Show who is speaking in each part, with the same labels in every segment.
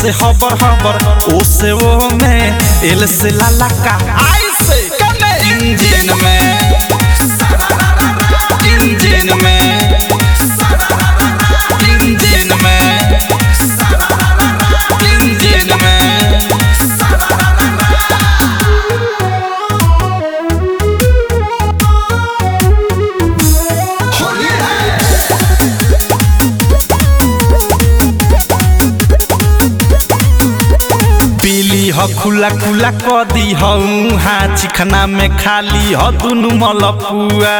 Speaker 1: से हबर हबर ओ से वो में एल से लाला का आई से कने इंजन में इंजन में इंजन में इंजन में पीली ह खुला खुला क दी हूँ हाँ चिखना में खाली ह दुनु मलपुआ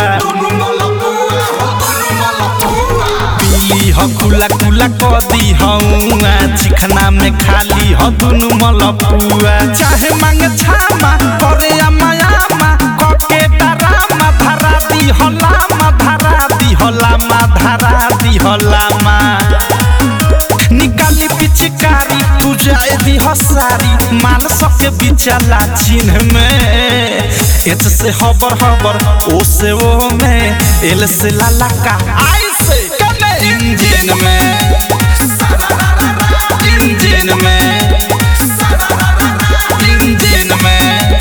Speaker 1: पीली ह खुला खुला क दी हूँ हाँ चिखना में खाली ह दुनु मलपुआ चाहे मांगे छामा करे अमायामा कके डरामा धरा दी हलामा धरा दी हलामा धरा दी हलामा निकाली पिचकारी तू जाए दी हसारी माल सके बिचला चिन्ह में एच से हबर हबर ओ से वो में एल से लाला का आई से कने इंजन में इंजन में इंजन में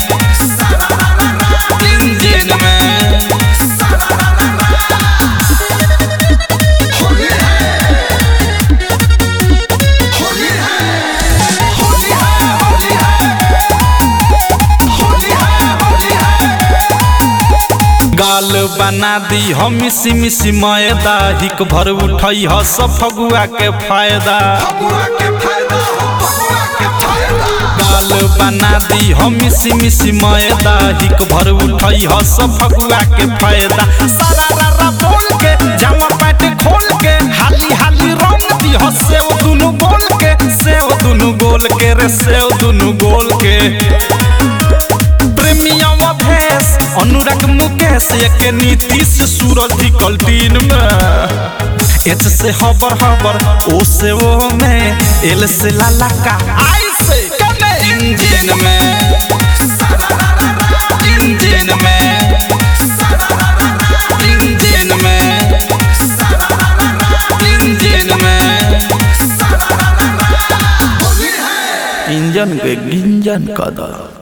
Speaker 1: इंजन में गाल बना दी हम मिसी मिसी मैदा हिक भर उठई ह सब फगुआ के फायदा गाल बना दी हम मिसी मिसी मैदा हिक भर उठई ह सब फगुआ के फायदा सारा रारा बोल के जामा पैट खोल के हाली हाली रंग दी ह सेव दुनु गोल के सेव दुनु गोल के रे सेव दुनु गोल के प्रेमिया भेस अनुराग मुकेश एक नीति से सूरज ढिकल दिन में एच से हबर हबर ओ से वो में एल से लाला का आई से कने इंजन में इंजन में इंजन में इंजन में इंजन के गिंजन का दर